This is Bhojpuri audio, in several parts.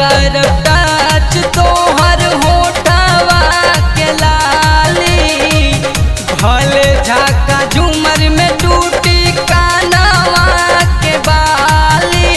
कर टच तोहर होठवा के लाली भले झाका झूमर में टूटी कानवा के बाली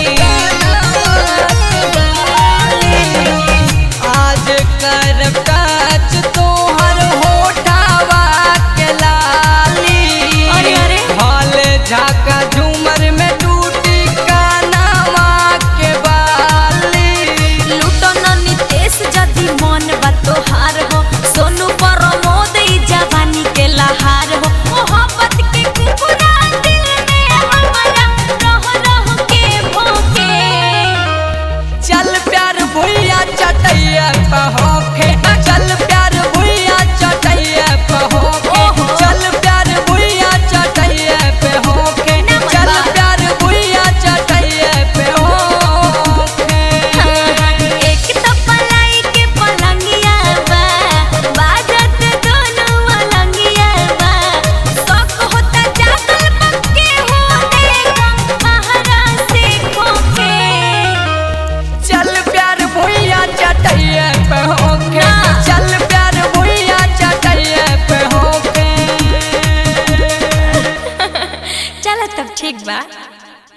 आज कर टच तोहर होठवा के लाली अरे, अरे। भले झाका झूमर में टूटी कानवा के बाली लूटो न नितेश जदि मन बा तोहार हो सोनू प्रमोद ई जवानी के लहार हो मोहब्बत के कुकुरा दिल में हमारा रह रह के भोके चल प्यार भुइया चटैया पहोखे चल प्यार भुइया चटैया पहोखे ओहो। चल प्यार भुइया चटैया पे होखे ना मन चल बा। प्यार भुइया चटैया पे होखे एक तो पलाई के पलंगिया बा बाजत दोनों अलंगिया बा शौक होता जागल पक्के हो देखो महारा से खोके चल प्यार भुइया चटैया पे होखे ना। चल प्यार भुइया चटैया पे होखे चलो तब ठीक बा